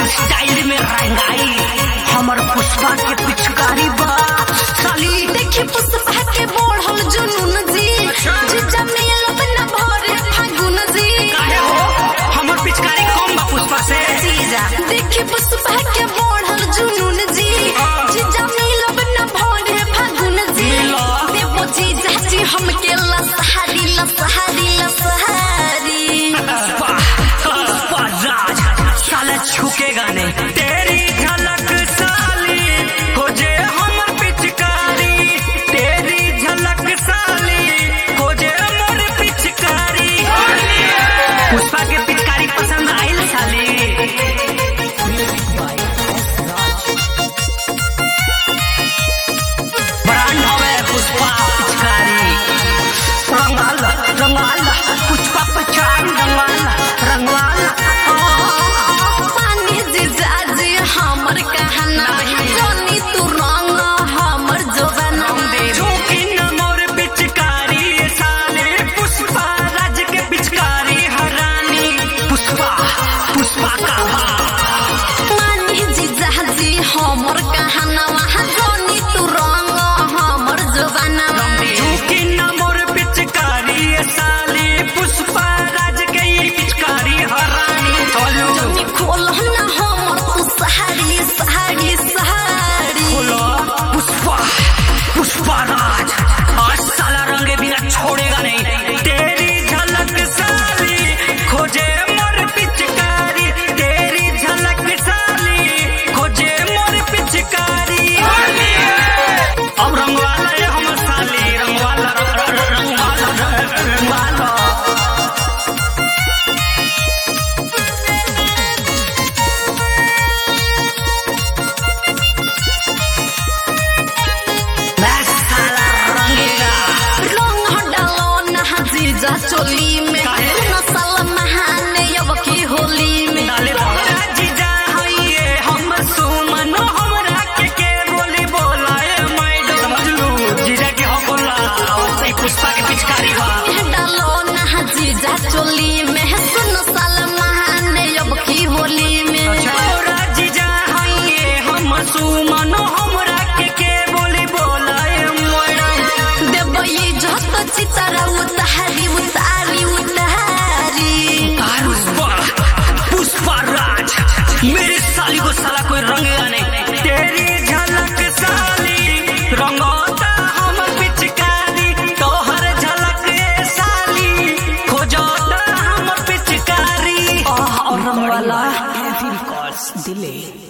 Style में रंगाई हमर पुष्पा के पिचकारी बा साली देखी पुष्पा के बढ़ल जुनून जी जीजा मिलब न भरे फागुन जी काहे हो हमर पिचकारी कम बा पुष्पा से जीजा देखी पुष्पा के बढ़ल जुनून जी जीजा मिलब न भरे फागुन जी मिला। देवो जीजा जी हमके लसहारी लसहारी लसहारी पुष्पा पुष्पा राज साला छुकेगा नहीं तेरी झलक साली हो जे हमर पिचकारी तेरी झलक साली हो जे हमर पिचकारी पुष्पा के पिचकारी पसंद आइल साली ब्रांड हवे पुष्पा पिचकारी रंगाला रंगाला पुष्पा पिचकारी रंगाला रंगाला पानी जीजा जी हमर कहना जोनी तू रंग हमर जोबना झोंकी न मोर पिचकारी साले पुष्पा राज के पिचकारी हरानी पुष्पा पुष्पा का बाप पानी जीजा जी हमर कहना जोनी तू रंग हमर जोबना झोंकी न मोर पिचकारी साले पुष्पा राज के ये पिचकारी हरानी चलो जोनी खोल ना हमर तू सहारी सहारी सहारी खोलो पुष्पा पुष्पा राज आज साला रंगे बिना छोड़ेगा नहीं तेरी झलक साली खोजे मोर पिचकारी तेरी झलक साली खोजे मोर पिचकारी अब रंगवाला है हमर साली रंगवाला रंग- रंग- रंगवाला रंगवाला मैं साला रंगेगा रंग डालो ना जीजा चोली में काहे? नसल महाने अब की होली में डाले तोरा जीजा हइये हम सुमन हमरा के के बोली बोलाए मैडम समझ लू जीजा के हम बोला वैसे पुष्पा के पिचकारी बा डालो ना जीजा चोली में सुन साल महाने अब की होली में तोरा जीजा हइये हम सुमन हमरा के के बोली बोलाए मैडम देवई जत चितरा उतारी उतारी उतारी पुष्पा पुष्पा राज मेरे साली को साला कोई रंगेगा नहीं तेरी झलक साली रंगोता हम पिचकारी तोहर झलक ए साली खोजोता हम पिचकारी और रंग वाला दिले